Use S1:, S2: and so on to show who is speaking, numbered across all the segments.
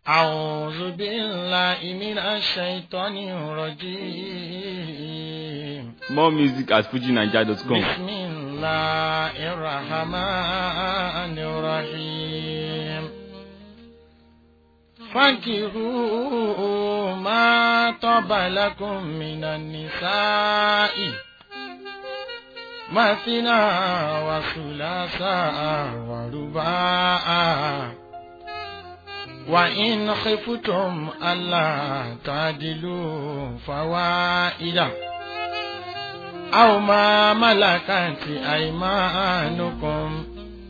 S1: أعوذ بالله من الشيطان الرجيم
S2: More music at fujinaija.com.
S1: بسم الله الرحمن الرحيم فانكروا ما طاب لكم من النساء مثنى وثلاثا ورباعا وإن خفتم ألا تعدلوا فوائدا أو ما ملكت أيمانكم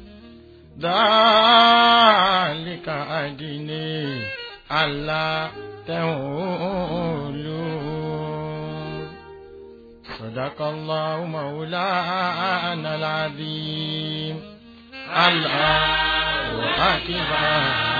S1: ذلك أدني ألا تعولوا صدق الله مولانا العظيم الله أكبر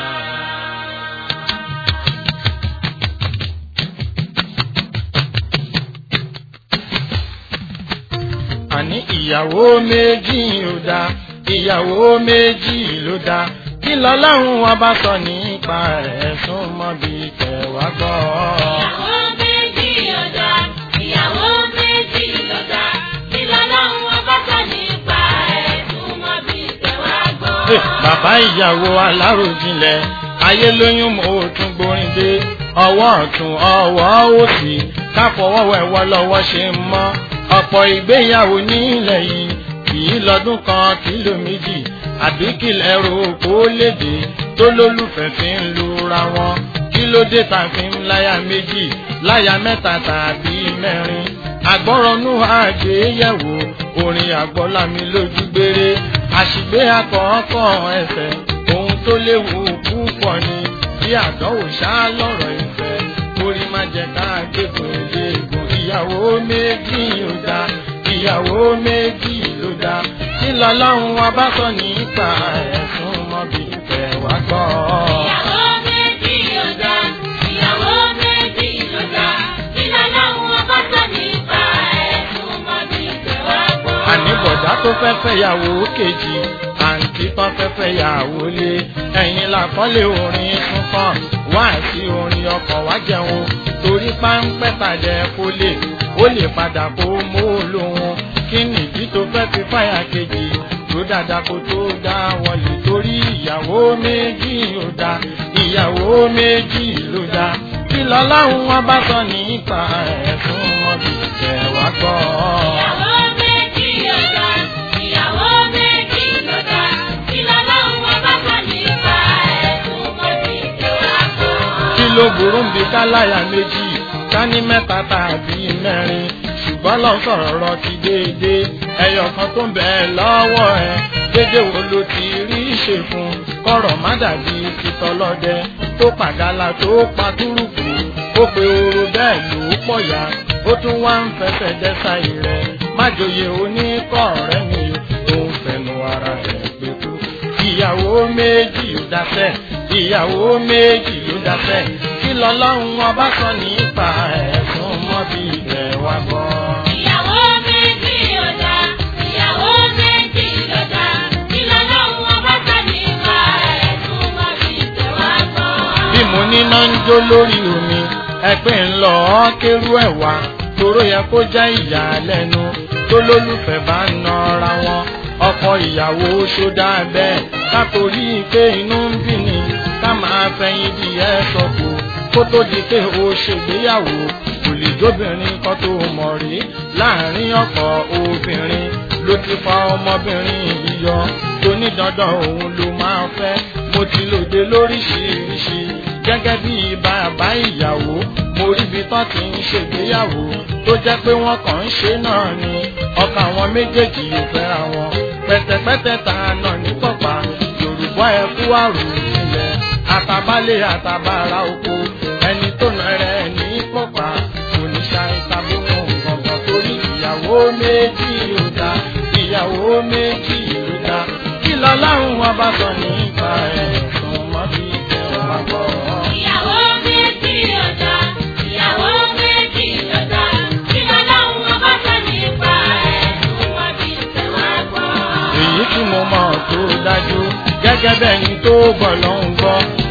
S1: àní ìyàwó méjì ló dá ìyàwó méjì ló dá kí lọ́lọ́run wa bá sọ nípa rẹ̀ sún mọ́ bí tẹ̀wá gbọ́.
S3: Ìyàwó méjì lọ́dà, ìyàwó méjì lọ́dà, kí lọ́lọ́run ọba sọ nípa ẹ̀ túmọ̀ bí tẹ̀wá gbọ́.
S1: Hey, bàbá ìyàwó aláròjinlẹ̀ ayé lóyún mo tún gborin dé ọwọ́ ọ̀tún ọwọ́ òsì káfọwọ́wẹ́wọ́ lọ́wọ́ ṣe ń mọ́ ọ̀pọ̀ ìgbéyàwó nílẹ̀ yìí kì í lọ́dún kan kìló méjì àbí kìlẹ̀ ro kó léde tó lólùfẹ́ fi ń lura wọn kí ló dé tá a fi ń láya méjì láya mẹ́ta tàbí mẹ́rin àgbọ̀rọ̀nù àgbéyẹ̀wò orin àgbọ̀lámi lójú gbére àṣìgbé akọ̀ọ̀kọ̀ ẹ̀fẹ̀ ohun tó léwu púpọ̀ ni bí àdánwò ṣá lọ́rọ̀ ìfẹ́ orí má jẹ́ ká gbégun eléegun ìyàwó méjì ló dá ìyàwó méjì ló dá kí lọ́lọ́run wa bá sọ nípa ẹ̀sùn mọ́bí tẹ̀ wá gbọ́.
S3: Ìyàwó méjì lọ́dà, ìyàwó méjì lọ́dà, kí lọ́lọ́run ọba sọ nípa ẹ̀ túmọ̀ bí tẹ̀wá gbọ́.
S1: àníbọ̀dá tó fẹ́ fẹ́ yàwó kejì àǹtí tó fẹ́ fẹ́ yàwó lé ẹ̀yìn làkọ́lé orin súnkàn wá sí orin ọkọ̀ wá jẹun torí páńpẹ́ tàjẹ́ kó lè ó lè padà kó mú lóhun kí nìdí tó fẹ́ fi fáyà kejì tó dáadáa kó tó dá wọlé torí ìyàwó méjì ló dá ìyàwó méjì ló dá kí lọ́láhùn wọn bá sọ nípa ẹ̀sùn wọn bí tẹ̀ wá gbọ́.
S3: Ìyàwó méjì lọ́dà, ìyàwó méjì lọ́dà, kí lọ́lọ́run ọba sọ nípa ẹ̀ túmọ̀ bí tẹ̀wá gbọ́.
S1: kí ló burú ń bi káláyà méjì ká ní mẹ́ta tàbí mẹ́rin ṣùgbọ́n lọ sọ̀rọ̀ rọ ti déédé ẹyọ kan tó ń bẹ lọ́wọ́ ẹ dédé wo ló ti rí ṣe fún kọ̀rọ̀ má dàbí titọ́lọ́dẹ tó pàgálà tó pa túrùkù ó pe oró bẹ́ẹ̀ ló pọ̀ ya ó tún wá ń fẹsẹ̀ dẹ́sà rẹ̀ májòyè oníkọ̀ rẹ̀ mi tó ń fẹnu ara rẹ̀ gbé kú ìyàwó méjì ló dáṣẹ́ ìyàwó méjì ló dáṣẹ́ kí lọ́lọ́run ọba sọ nípa ẹ̀sùn mọ́bí ibẹ̀ wá gbọ́.
S3: Ìyàwó méjì lọ́dà, ìyàwó méjì lọ́dà, kí lọ́lọ́run ọba sọ nípa ẹ̀ túmọ̀ bí tẹ̀wá gbọ́.
S1: bí mo níná ń jó lórí omi ẹgbẹ́ ń lọ ọ́ kérú ẹ̀ wá toró yẹ kó jẹ́ ìyàlẹ́nu tó lólùfẹ́ bá ń nọra wọn ọkọ ìyàwó ṣódà bẹ́ẹ̀ kátorí pé inú ń bí ni ká máa fẹ̀yìn di ẹ̀ sọ̀kò kó tó di pé o ṣègbéyàwó kò lè jóbìnrin kan tó mọ̀ rí láàrin ọkọ obìnrin ló ti fa ọmọbìnrin yìí yọ tó ní dandan òun ló máa fẹ́ mo ti lòde lóríṣiríṣi gẹ́gẹ́ bí bàbá ìyàwó mo rí ibi tán ti ń ṣègbéyàwó tó jẹ́ pé wọ́n kàn ń ṣe náà ni ọkàn àwọn méjèèjì ò fẹ́ra wọn pẹ̀tẹ̀pẹ̀tẹ̀ ta náà ní pọ̀pá yorùbá ẹ kú àrùn ìjìnlẹ̀ àtàbálẹ̀ àtàbàrà oko ẹni tó nà rẹ̀ ní pọ̀pá kò ní ṣàìsàbò gbọ̀ngàn torí ìyàwó méjì ló dá ìyàwó méjì ló dá kí lọ́láhùn wọn bá sọ nípa ẹ̀sùn mọ́bí tẹ̀wá gbọ́.
S3: Ìyàwó méjì lọ́dà, ìyàwó méjì lọ́dà, kí lọ́lọ́run ọba sọ nípa ẹ̀ túmọ̀ bí tẹ̀wá gbọ́.
S1: èyí tí mo mọ̀ tó dájú gẹ́gẹ́ bẹ́ẹ̀ ni tó gbọ́ ló ń gbọ́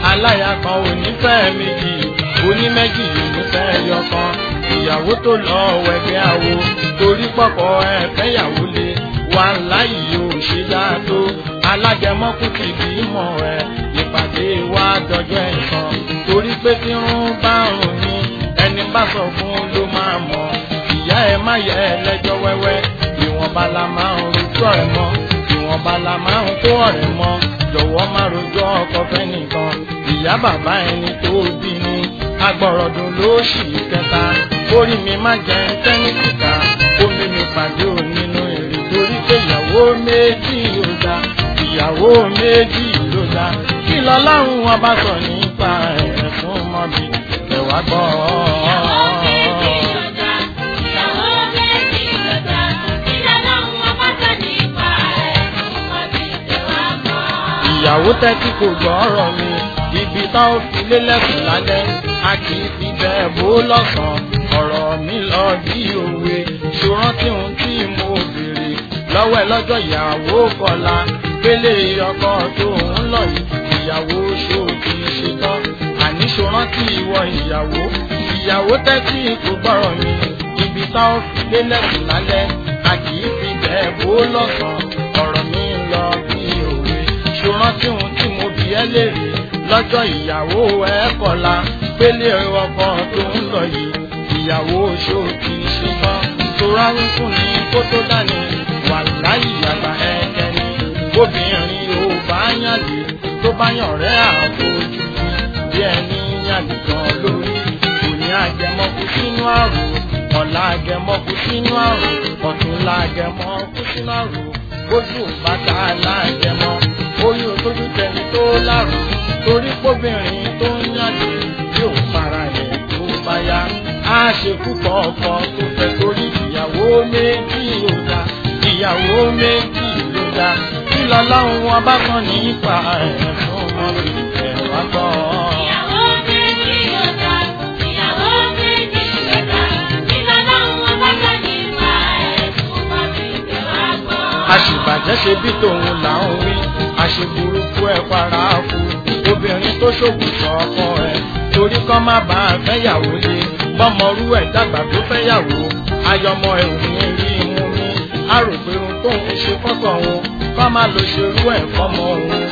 S1: aláya kan ò ní fẹ́ méjì oníméjì ò ní fẹ́ yọkan ìyàwó tó lọ wẹ̀gẹ́ àwo torí pọ̀pọ̀ ẹ̀fẹ́yàwó lé wà láyìí ò ṣe dáa tó alágẹmọ́kù ti bímọ ẹ̀ ìpàdé wa dọjọ́ ẹ̀san torí pé tí ń bá rùn ní ẹni bá sọ fún ló máa mọ̀ ìyá ẹ má yẹ ẹ lẹ́jọ́ wẹ́wẹ́ ìwọ̀nba la máa ń rojọ́ ẹ̀ mọ́ ìwọ̀nba la máa ń kó ọ̀rẹ́ mọ́ jọ̀wọ́ má rojọ́ ọkọ fẹ́ nìkan ìyá bàbá ẹni tó bí ni agbọ̀rọ̀dùn ló ṣì kẹta orí mi má jẹ tẹ́nìkìkà omi mi pàdé ò nínú èrè torí pé ìyàwó méjì ló dá ìyàwó méjì ló dá kí lọ́lọ́run wọn bá sọ nípa ẹ̀ fún mọ́bí ẹ̀wà gbọ́.
S3: Ìyàwó méjì ló dá, ìyàwó méjì ló dá, kí lọ́lọ́run ọba sọ nípa ẹ̀ fún ọbí tẹ̀wá mọ́.
S1: ìyàwó tẹ́tí kò gbọ́ ọ̀rọ̀ mi ibi tá ò fi lélẹ́kùn lálẹ́ a kì í fi bẹ́ẹ̀ bó lọ́sàn-án ọ̀rọ̀ mi lọ bí òwe ṣòrántí ohun tí mo béèrè lọ́wọ́ ẹ lọ́jọ́ ìyàwó kọlá pélé ọkọ tó ń lọ yìí ìyàwó ṣó ti ṣe tán àní ṣòrántí ìwọ ìyàwó ìyàwó tẹ́tí kò gbọ́rọ̀ mi ibi tá ò fi lélẹ́kùn lálẹ́ a kì í fi bẹ́ẹ̀ bó lọ́sàn-án ọ̀rọ̀ mi lọ bí òwe ṣòrántí ohun tí mo bí ẹ léèrè lọ́jọ́ ìyàwó ẹ kọ̀la pélé ọkọ tó ń lọ yìí ìyàwó oṣù kì í ṣe tán tora ń fún ni kó tó dání wà láyé àgbà ẹ̀kẹ́ ni obìnrin ò bá yànjú tó bá yàn rẹ́ àfojú bí ẹni yànjú kan lórí kò ní àjẹmọ́kú sínú àrùn ọ̀la àjẹmọ́kú sínú àrùn ọ̀túnla àjẹmọ́kú sínú àrùn ojú bàtà láàjẹmọ́ oyún tójú tẹni tó lárùn torí kóbìnrin tó ń yànjú yóò fara rẹ̀ tó bá yá a ṣe púpọ̀ ọkọ tó fẹ́ torí ìyàwó méjì ló dá ìyàwó méjì ló dá kí lọ́lọ́run wọn bá kàn nípa ẹ̀ fún ọmọ ẹ̀ wá gbọ́.
S3: Ìyàwó méjì ló dá, ìyàwó méjì ló dá, kí lọ́lọ́run ọba sọ nípa ẹ̀ fún ọbí tẹ̀wá mọ́.
S1: àṣìbàjẹ́ ṣe bí tòun là ń wí àṣeburúkú ẹ̀ para fún obìnrin tó ṣògùn sọ ọkọ ẹ̀ torí kọ́ má bá a fẹ́yàwó lé bọ́mọrú ẹ̀ dàgbà tó fẹ́yàwó ayọmọ ẹ̀ ò ní rí imú mi a rò pé ohun tóun ṣe fọ́kọ̀ òun kọ́ má lo ṣerú ẹ̀ fọ́mọ òun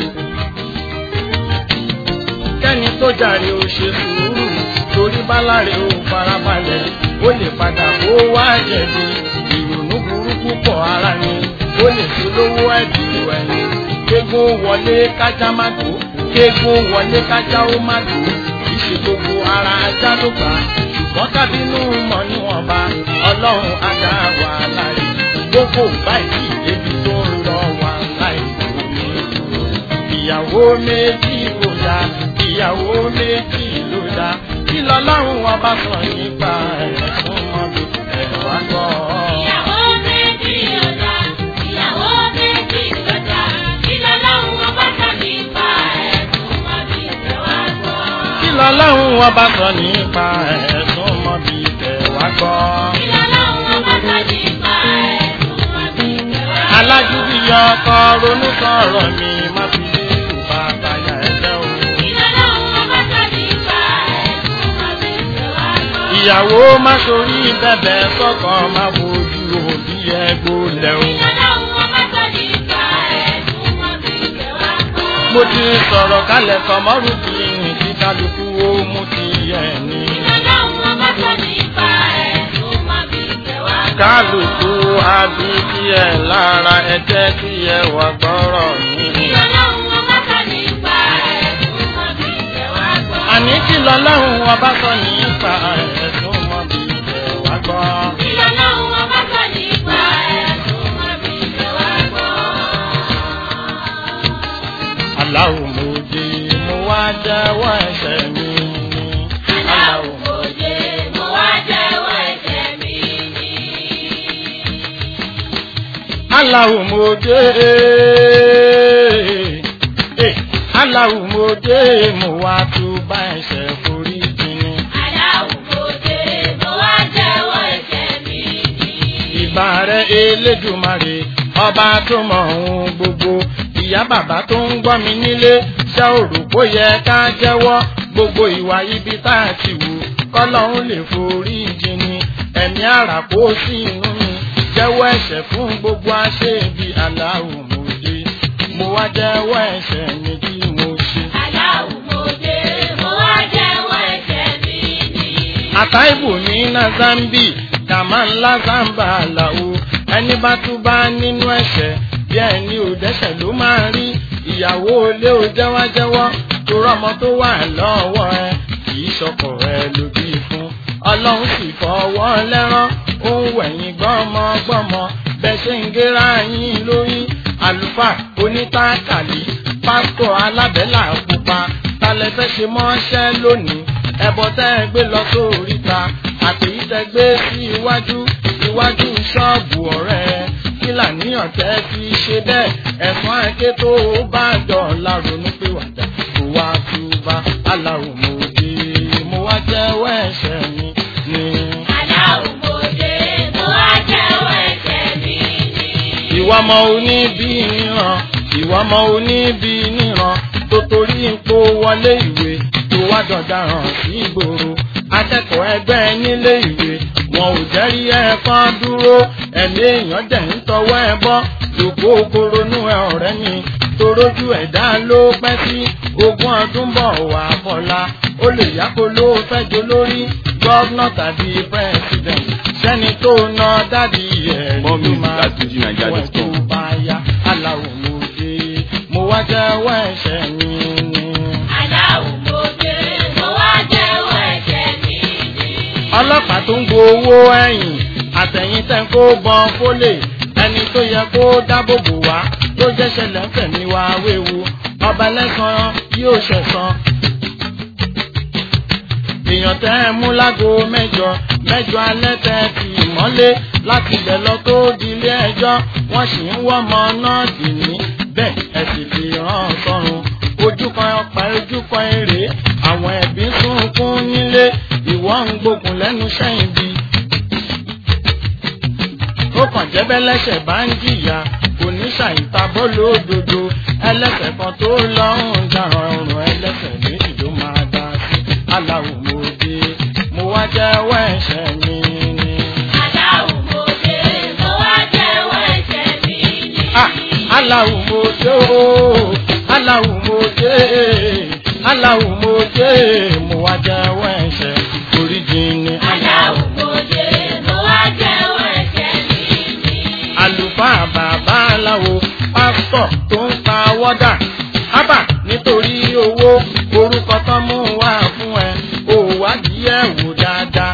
S1: kẹ́ni tó jàre ó ṣe sùúrù torí báláre ó farabalẹ̀ ó lè padà kó wá jẹ̀bi ìrònú burúkú pọ̀ ara ni ó lè fi lówó ẹ̀dùn ẹ̀yìn kéégún wọlé kájá má tó kéégún wọlé kájá ó má tó ìṣe gbogbo ara ajá ló gbà ṣùgbọ́n kábínú mọ̀ níwọ̀nba ọlọ́run á dá wàhálà rẹ̀ gbogbo báyìí débi tó ń lọ wàhálà ìlú ìyàwó méjì ló dá ìyàwó méjì ló dá kí lọ́lọ́run wọn bá sọ nípa ẹ̀ fún mọ́bí ẹ̀ wá gbọ́.
S3: Ìyàwó méjì ló dá, ìyàwó méjì ló dá, kí lọ́lọ́run ọba sọ nípa ẹ̀ fún ọbí tẹ̀wá mọ́.
S1: kí lọ́lọ́run wọn bá sọ nípa ẹ̀ fún mọ́bí ẹ̀ wá gbọ́.
S3: Kí lọ́lọ́run ọba sọ nípa ẹ̀ fún ọbí tẹ̀wá mọ́.
S1: alágídí yọ ọkọ ronú sọ̀rọ̀ mi má fi lé ìwà àtàyà ẹ̀jẹ̀ o.
S3: Kí lọ́lọ́run ọba sọ nípa ẹ̀ fún ọbí tẹ̀wá mọ́.
S1: ìyàwó má sorí bẹ̀bẹ̀ sọ́kọ má bójú òbí ẹ̀ gbólẹ̀ o.
S3: Kí lọ́lọ́run ọba sọ nípa ẹ̀ fún ọbí tẹ̀wá mọ́.
S1: mo ti sọ̀rọ̀ kalẹ̀ sọmọ́rù kí ní kí kálukú ó mú ti ẹ̀ ní.
S3: Kí lọ́lọ́run ọba sọ nípa ẹ̀ fún ọbí tẹ̀wá mọ́.
S1: kálukú àbí kí ẹ lára ẹjẹ́ kí ẹ wà gbọ́rọ̀
S3: Kí
S1: ní.
S3: lọ́lọ́run ọba sọ nípa ẹ̀ fún ọbí tẹ̀wá mọ́.
S1: àní kí lọ́lọ́run ọba sọ nípa ẹ̀sùn mọ́ bí ẹ wá gbọ́.
S3: Kí lọ́lọ́run ọba sọ nípa ẹ̀ fún ọbí tẹ̀wá mọ́.
S1: aláwo mo dé mo wá jẹ́wọ́ ẹ̀ṣẹ̀ mi ni.
S3: Aláwọ̀ òde mo wá jẹ́wọ́ ẹ̀ṣẹ̀ mi ni.
S1: aláwo mo dé eh, aláwo mo dé mo wá túbà ẹ̀ṣẹ̀ forí jìnnì.
S3: Aláwọ̀ òde mo wá jẹ́wọ́ ẹ̀ṣẹ̀ mi ni.
S1: ìbà rẹ̀ elédùmarè ọba tó mọ ohun gbogbo ìyá bàbá tó ń gbọ́ mi nílé ṣé o rò bó yẹ ká jẹ́wọ́ gbogbo ìwà ibi tá a ti wù kọ́lọ́hún lè forí jìnnì ẹ̀mí àrà kó sí inú mi jẹ́wọ́ ẹ̀ṣẹ̀ fún gbogbo aṣebi aláwọ̀ mòde mo wá jẹ́wọ́ ẹ̀ṣẹ̀ mi tí mo ṣe.
S3: Aláwùmọ̀dé mo wá jẹ́wọ́ ẹ̀ṣẹ̀ mi ni.
S1: àtàìbù ní nazambi kàmá ńlá zamba àlàó ẹni bá tún bá nínú ẹ̀ṣẹ̀ bí ẹni ò dẹ́ṣẹ̀ ló máa rí ìyàwó ilé ò jẹ́wájẹ́wọ́ tó rọ́mọ tó wà lọ́wọ́ ẹ kì í ṣọkọ ẹ ló bí fún ọlọ́run sì fọwọ́ lẹ́rán ó ń wẹ̀yìn gbọ́mọgbọ́mọ bẹ́ẹ̀ ṣe ń gẹ́ra yín lórí àlùfáà onítàkàlì pásítọ̀ alábẹ́là pupa talẹ̀ fẹ́ ṣe mọ́ṣẹ́ lónìí ẹbọ tẹ́ ẹ gbé lọ sóríta àtèyí tẹ́ gbé sí iwájú iwájú ṣọ́ọ̀bù ọ̀rẹ́ kí làníyàn tẹ́ fi ṣe bẹ́ẹ̀ ẹ̀fọn àké tó bá dọ̀la ronú pé wàdà kó wá túbà aláwọ̀ mo dé mo wá jẹ́wọ́ ẹ̀ṣẹ̀ mi ni.
S3: Aláwùmọ̀dé mo wá jẹ́wọ́ ẹ̀ṣẹ̀ mi ni.
S1: ìwọ ọmọ oníbí níran ìwọ ọmọ oníbí níran tó torí ipò wọlé ìwé tó wá dọ̀daràn sí ìgboro akẹ́kọ̀ọ́ ẹgbẹ́ nílé ìwé wọn ò jẹ́rí ẹ̀kan dúró ẹ̀mí èèyàn dẹ̀ ń tọwọ́ ẹ bọ́ lòpó koronú ẹ ọ̀rẹ́ mi torójú ẹ̀dá ló pẹ́ sí ogún ọdún bọ̀ wá bọ́lá ó lè yáko ló fẹ́ jó lórí gọ́vnà tàbí pírẹ́sìdẹ̀ntì sẹ́ni tó ná dádì ẹ̀
S2: More
S1: ló
S2: music
S1: máa
S2: at fujininja.com.
S1: wẹ̀ tó bá yá aláwọ̀ mo dé mo wá jẹ́wọ́ ẹ̀ṣẹ̀ mi ni.
S3: Aláwùmọ̀dé mo wá jẹ́wọ́ ẹ̀ṣẹ̀ mi ni.
S1: ọlọ́pàá tó ń gbowó ẹ̀yìn àtẹ̀yìn tẹ́ ń kó bọ́n fólè ẹni tó yẹ kó dábòbò wá tó jẹ́ ṣẹlẹ̀ ń fẹ̀mí wá wéwu ọba lẹ́sàn yóò ṣẹ̀san. èèyàn tẹ́ ẹ mú lágo mẹ́jọ mẹ́jọ alẹ́ tẹ́ ti mọ́lé láti ibẹ̀ lọ tó dilé ẹjọ́ wọ́n sì ń wọ́mọ náà dì ní bẹ́ẹ̀ ẹ sì fi rán sọ́run ojú kan ọ̀pá ojú kan èrè àwọn ẹbí ń sunkún nílé ìwọ ń gbógun lẹ́nu sẹ́yìn bí. ó kàn jẹ́bẹ́ lẹ́sẹ̀ bá ń jìyà kò ní ṣàìtabọ́ lódodo ẹlẹ́sẹ̀ kan tó lọ́rùn dáràn ọrùn ẹlẹ́sẹ̀ méjì ló máa dá sí aláwọ̀ mo dé mo wá jẹ́wọ́ ẹ̀ṣẹ̀ mi ni.
S3: Aláwùmọ̀dé mo wá jẹ́wọ́ ẹ̀ṣẹ̀ mi ni.
S1: Ah, aláwọ̀ mo dé o aláwọ̀ mo dé aláwọ̀ mo dé mo wá jẹ́wọ́ ẹ̀ṣẹ̀ oríjì ni.
S3: Aláwùmọ̀dé mo wá jẹ́wọ́ ẹ̀ṣẹ̀ mi ni.
S1: àlùfáà bàbá aláwo pásítọ̀ tó ń pa wọ́dà ábà nítorí owó orúkọ tán mú wá fún ẹ ò wádìí ẹ̀ wò dáadáa.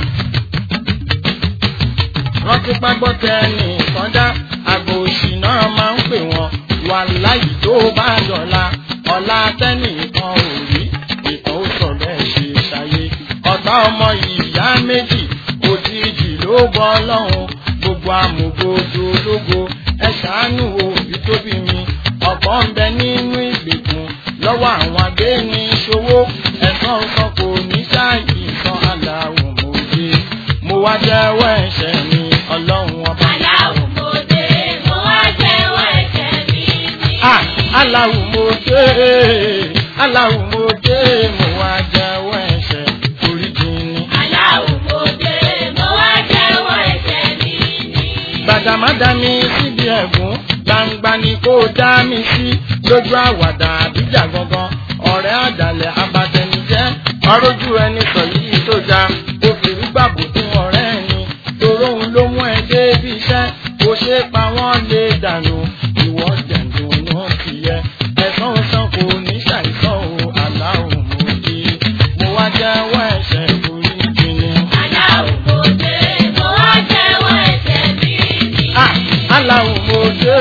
S1: rántí págbọ́tẹ nìkan dá àgbò òṣì náà máa ń pè wọ́n wà láyìí tó bá dọ̀la ọ̀la tẹ́nìkan ò rí ìtàn ó sọ bẹ́ẹ̀ ṣe ṣayé ọ̀tá ọmọ ìyá méjì òjijì ló bọ́ lọ́hùn gbogbo amògbòdo ológo ẹ ṣàánú òbí tó bí mi ọ̀pọ̀ ń bẹ nínú ìgbèkùn lọ́wọ́ àwọn agbéni ṣòwò ẹ̀sán kan kò ní ṣáàyè san aláwọ̀ mòye mo wá jẹ́wọ́ ẹ̀ṣẹ̀ mi ọlọ́run ọba.
S3: Aláwùmọ̀dé mo wá jẹ́wọ́ ẹ̀ṣẹ̀ mi ni.
S1: Ah, aláwọ̀ mòye aláwọ̀ mòye mo wá jẹ́wọ́ ẹ̀ṣẹ̀ oríjì ni.
S3: Aláwùmọ̀dé mo wá jẹ́wọ́ ẹ̀ṣẹ̀ mi ni.
S1: gbàdàmádà mi síbi ẹ̀gún gbangba ni kò dá mi sí lójú àwàdà àbíjà gangan ọ̀rẹ́ àdàlẹ̀ abatẹnijẹ́ ọrójú ẹni sọ yìí tó já kò fìrí gbàgbó fún ọ̀rẹ́ ẹni toróhun ló mú ẹ débi iṣẹ́ kò ṣe pa wọ́n lè dànù ìwọ jẹ̀dùn náà ti yẹ ẹ̀sán san kò ní ṣàìsàn o aláwọ̀ mo di mo wá jẹ́wọ́ ẹ̀ṣẹ̀ orí jìnnì.
S3: Aláwùmọ̀dé mo wá jẹ́wọ́ ẹ̀ṣẹ̀ mi ni.
S1: Ah, aláwọ̀ mo dé.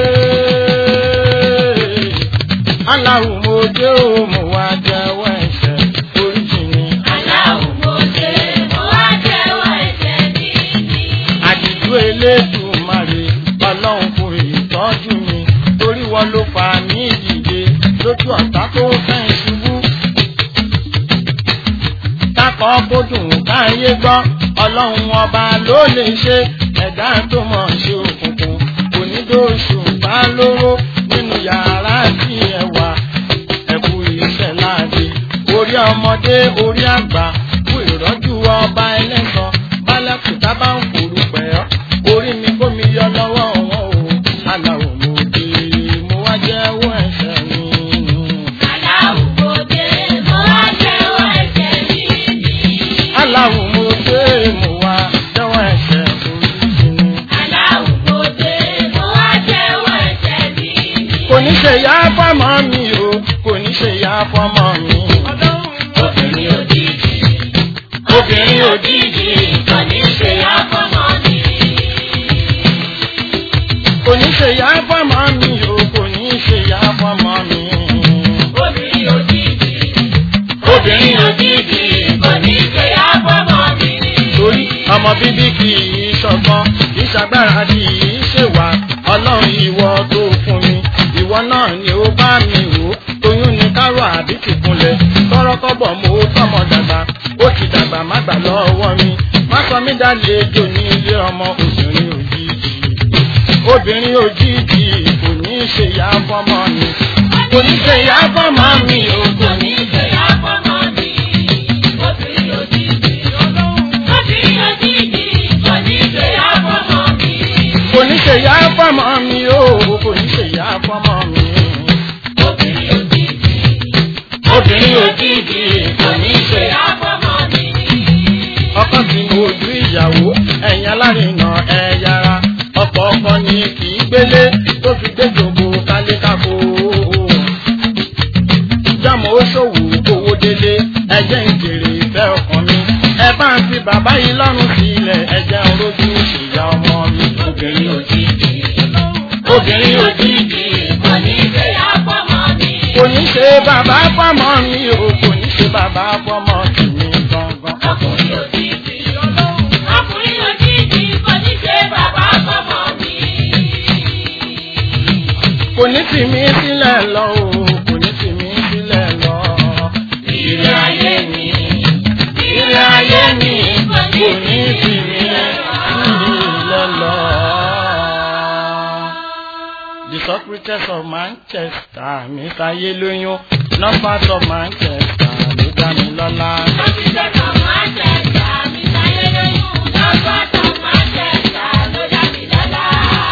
S1: aláwọ̀ mo dé o mo wá jẹ́wọ́ ẹ̀ṣẹ̀ oríjì mi.
S3: Aláwùmọ̀dé mo wá jẹ́wọ́ ẹ̀ṣẹ̀ mi ni.
S1: àdìjú elédùnmarè ọlọ́run kò ìtọ́jú mi torí wọn ló fà mí dìde lójú ọ̀tá tó fẹ́ ṣubú. kákọ́ kó dùn káyé gbọ́ ọlọ́run ọba ló lè ṣe ẹ̀dá tó mọ̀ ṣe òkùnkùn kò ní dóṣù bá lóró nínú yàrá orí ọmọdé orí àgbà fún ìrọ́jú ọba ẹlẹ́sàn bálẹ̀kùtà bá ń kúrú pẹ̀ ọ́ orí mi kó mi yọ lọ́wọ́ wọn o aláwọ̀ mo dé mo wá jẹ́wọ́ ẹ̀ṣẹ̀ mi.
S3: Aláwùgbòde mo wá jẹ́wọ́ ẹ̀ṣẹ̀ mi ni.
S1: aláwọ̀ mo dé mo wá jẹ́wọ́ ẹ̀ṣẹ̀ oríṣi mi.
S3: Aláwùgbòde mo wá jẹ́wọ́ ẹ̀ṣẹ̀ mi ni.
S1: kò ní ṣe ìyá fọ́mọ mi o kò ní ṣe ìyá fọ́mọ mi.
S3: Obìnrin òjijì, obìnrin òjijì kò ní ṣe àfọmọ́ mi.
S1: kò ní ṣe ìyá fọ́mọ mi o kò ní ṣe ìyá fọ́mọ mi.
S3: Obìnrin òjijì, obìnrin òjijì kò ní ṣe àfọmọ́ mi.
S1: torí ọmọ bíbí kì í ṣọgbọ́n kì í ṣagbára kì í ṣèwà ọlọ́run ìwọ tó fún mi ìwọ náà ni ó bá mi wò ó oyún ni kárò àbí tìkúnlẹ̀ tọrọkọ́bọ̀ mo tọmọ dàgbà ó ti dàgbà má gbà lọ́wọ́ mi má sọ mí dálejò ní ilé ọmọ obìnrin òjijì obìnrin òjijì kò ní í ṣe ìyá fọ́mọ mi kò ní í ṣe ìyá fọ́mọ mi o kò
S3: Kò
S1: ní
S3: ní ṣe àfọmọ́ mi. Obìnrin òjijì, obìnrin òjijì kò ní ṣe àfọmọ́ mi.
S1: kò ní ṣe ìyá fọ́mọ mi o kò ní ṣe ìyá fọ́mọ mi.
S3: Obìnrin òjijì,
S1: obìnrin òjijì kò ní ṣe
S3: àfọmọ́ mi.
S1: ọkọ tí mo ojú ìyàwó ẹ̀yìn alárinà ẹ̀ yára ọkọ ọkọ ni kì í gbélé tó fi gbé jòkó kálékáko. jámọ̀ ó ṣòwò owó délé ẹjẹ́ ń jèrè ìfẹ́ ọkàn mi ẹ bá ń fi bàbá yìí lọ́rùn sílẹ̀ ẹjẹ́ ń rojú ìyá ọmọ mi. obìnrin òjijì obìnrin òjijì
S3: Kò ní ṣe àfọmọ́ mi.
S1: kò ní ṣe bàbá fọmọ mi o kò ní ṣe bàbá fọmọ tèmi gangan.
S3: Ọkùnrin òjijì, ọkùnrin òjijì kò ní ṣe bàbá fọmọ mi.
S1: kò ní tì mí sílẹ̀ lọ o kò ní tì mí sílẹ̀ lọ.
S3: Ire ayé mi,
S1: Ilé ayé mi kò ní tì mí sílẹ̀ lọ. The Socrates of Manchester, Mr. Yeloyun, not part of Manchester, ló dá mi lọ́lá.
S3: Òṣìṣẹ́ kan máa ń tẹ̀sà, mi sáyé lóyún, lọ́gbà tó máa ń tẹ̀sà ló dá mi lọ́lá.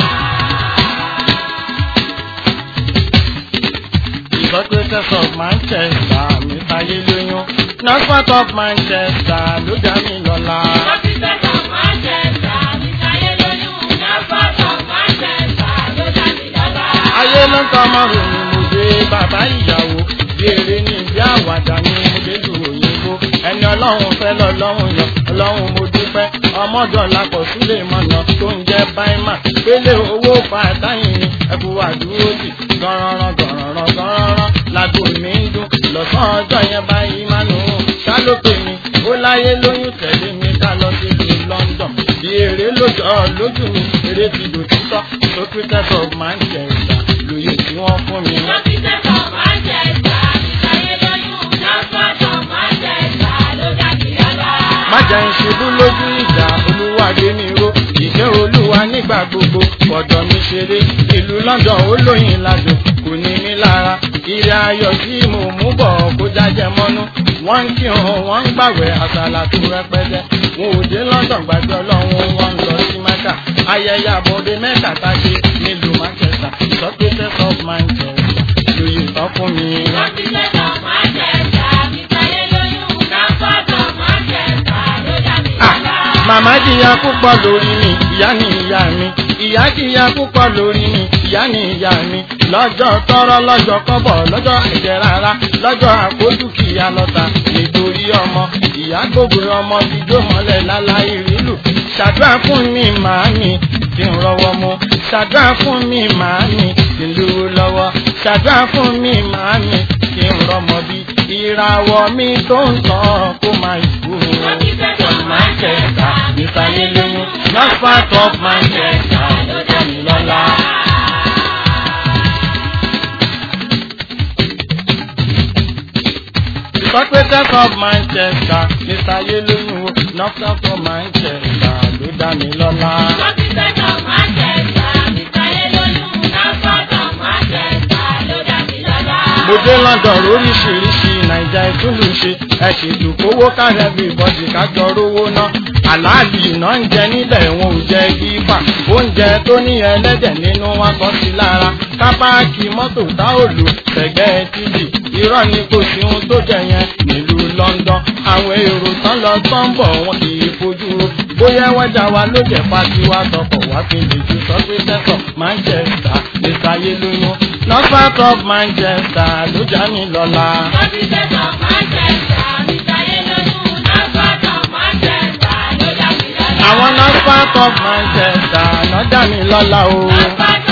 S1: The Socrates of Manchester, Mr. Yeloyun, not part of Manchester, ló dá mi lọ́lá.
S3: Òṣìṣẹ́ kan máa ń tẹ̀sà, mi sáyé lóyún, lọ́gbà tó máa ń tẹ̀sà ló dá mi lọ́lá.
S1: ayé ló ń tọ́ ọmọ ròyìn mo dé bàbá ìyàwó bí eré ní ìdí àwàdà ní mo dé lu òyìnbó ẹni ọlọ́run fẹ́ lọ́lọ́run yàn ọlọ́run mo dúpẹ́ ọmọdọ̀ lápọ̀ sílé mọ̀nà tó ń jẹ́ báímà pélé owó pàtàyìn ni ẹkú àdúró sí gọ́rọ́rọ́ gọ́rọ́rọ́ gọ́rọ́rọ́ lágbo mi ń dún lọ́sàn ọjọ́ yẹn báyìí máa nù ún ṣálópè mi ó láyé lóyún tẹ̀lé mi ká lọ sí ìlú London bí eré lójọ́ lójú mi eré ti dò títọ́ Socrates of Manchester lóye tí wọ́n fún mi.
S3: Òṣìṣẹ́ kan máa ń tẹ̀sà, mi sáyé lóyún, lọ́gbà tó máa ń tẹ̀sà ló dá mi lọ́lá.
S1: má jẹ́ ń ṣubú lójú ìjà olúwa gbé mi ró ìfẹ́ olúwa nígbà gbogbo fọ̀dọ̀ mi ṣeré ìlú London ó lóyìn ládùn kò ní mí lára ilé ayọ̀ tí mo mú bọ̀ kó jájẹ mọ́nú wọ́n ń kírun wọ́n ń gbàwẹ̀ àsàlà tó rẹpẹtẹ wọn ò dé London gbàgbé ọlọ́run wọn ń lọ sí Mẹ́kà ayẹyẹ àbọ̀dé Mẹ́kà tá a ṣe nílùú Manchester Socrates of Manchester lóye tán fún mi.
S3: Òṣìṣẹ́ kan máa ń tẹ̀sà, mi sáyé lóyún, lọ́gbà tó máa ń tẹ̀sà ló dá mi
S1: Ah,
S3: lọ́lá.
S1: Màmá jìyà púpọ̀ lórí mi, ìyá ni ìyá mi. Ìyá jìyà púpọ̀ lórí mi, ìyá ni ìyá mi. Lọ́jọ́ tọrọ lọ́jọ́ kọ́bọ̀ lọ́jọ́ ẹ̀jẹ̀ rárá lọ́jọ́ àkójú kìyà lọ́ta nítorí ọmọ. Ìyá gbogbo ọmọ dídó mọ́lẹ̀ láláì rílù. Ṣàdúrà fún mi màámi kí n rọwọ́ mu. Ṣàdúrà fún mi màámi kí n lówó lọ́wọ́. Ṣàdúrà fún mi màámi kí n rọmọ bí. Ìràwọ̀ mi tó ń tàn kó máa ìkú. From Manchester, Mr. Yeloyun, not part of Manchester, ló dá mi lọ́lá. The Socrates of Manchester, Mr. Yeloyun, not part of Manchester, ló dá mi lọ́lá.
S3: Òṣìṣẹ́ kan máa ń tẹ̀sà, mi sáyé lóyún, lọ́gbà tó máa ń tẹ̀sà ló dá mi lọ́lá.
S1: Mo dé London lóríṣiríṣi Naija ìtúlù ṣe ẹ ṣètò kówó kárẹ̀ bí bọ́dì kájọ rówó ná àlàálì iná ń jẹ nílẹ̀ wọn ò jẹ gífà oúnjẹ tó ní ẹlẹ́dẹ̀ nínú wọn kọ́ sí lára kápáàkì mọ́tò tá ò lò tẹ̀gẹ́ títì irọ́ ni kò sí ohun tó jẹ yẹn nílùú London àwọn èrò tán lọ tán bọ̀ wọn kì í fojú ro bóyá wájà wa ló jẹ́ pàtiwá tọkọ̀ wá fi lè ju sọ pé tẹ́sán Manchester lè sáyé lóyún north of Manchester ló já mi lọ́la. àwọn north of Manchester ló já mi lọ́la o. north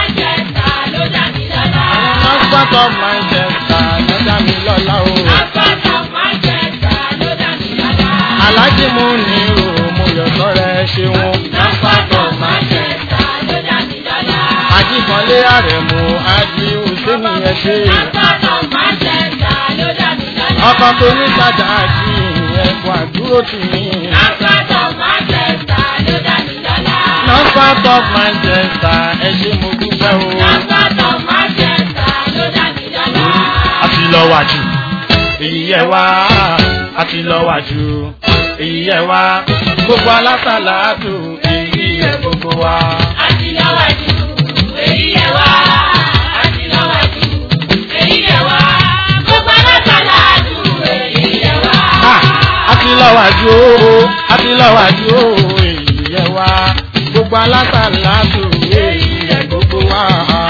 S1: of Manchester ló já mi lọ́la o. alájí mú ní o mo yọ̀ sọ́rẹ́ ṣeun. north of Manchester ajíkanlé àrẹ̀mú ají hùsẹ́nì yẹn ṣe. ọkọ̀ tó ní sájà ají ẹ̀kọ́ àdúró tì mí. north of Manchester ẹ ṣé mo dúpẹ́ o. àti lọ wájú èyí yẹ wá àti lọ wájú èyí yẹ wá gbogbo alásàlátù èyí yẹ gbogbo wa. Ah, àti lọ wájú o àti lọ wájú o èyí yẹ wá gbogbo alásàlátù èyí yẹ gbogbo wa.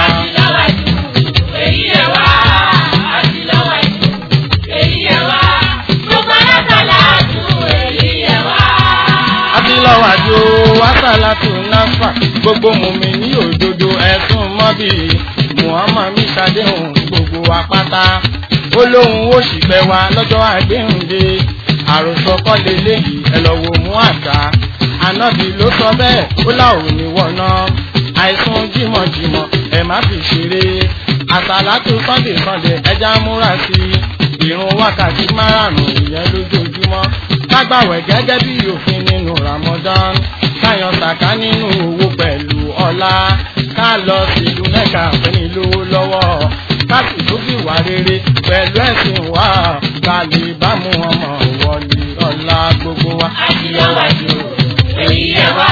S1: àti lọ wájú o asàlátù náfà gbogbo mùmí ní òdodo ẹ̀sùn mọ́bì muhammad mi ṣàdéhùn gbogbo apáta ó lóun ó sì pẹ́ wa lọ́jọ́ àgbéhùndé àròsọ kọ́ leléyìí ẹ lọ wò mú àṣà ànábì ló sọ bẹ́ẹ̀ ó láwọn ní wọ̀nà àìsùn jímọ̀jímọ̀ ẹ má fi ṣeré àsàlátù sunday sunday ẹja múra sí i ìrun wákàtí márùn-ún ìyẹn lójoojúmọ́ kágbàwẹ̀ gẹ́gẹ́ bí òfin nínú ramadan káyan sàká nínú owó pẹ̀lú ọlá ká lọ sílùú mẹ́ka fẹ́ni lówó lọ́wọ́ ká sì tún fi wà rere pẹ̀lú ẹ̀sìn wa ká lè bá mú ọmọ wọlé ọlá gbogbo wa. àti lọ́wájú èyí ẹ̀ wá.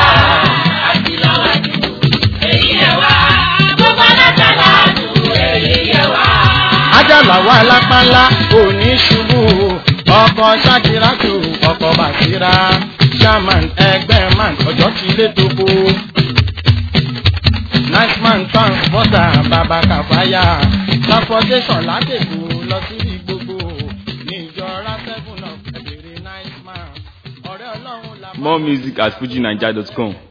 S1: ajala wa lápánlá òní ṣubú ọkọ ṣáàkìrátù ọkọ bàṣírà shaman ẹgbẹ́ man ọjọ́ ti lé tókó nice man transporter bàbá kàfáyà transportation látẹ̀kù lọ sí gbogbo níjọra seven of ẹ̀bẹ̀rẹ̀ nice man ọ̀rẹ́ ọlọ́run la.
S2: More music at fujinaija.com.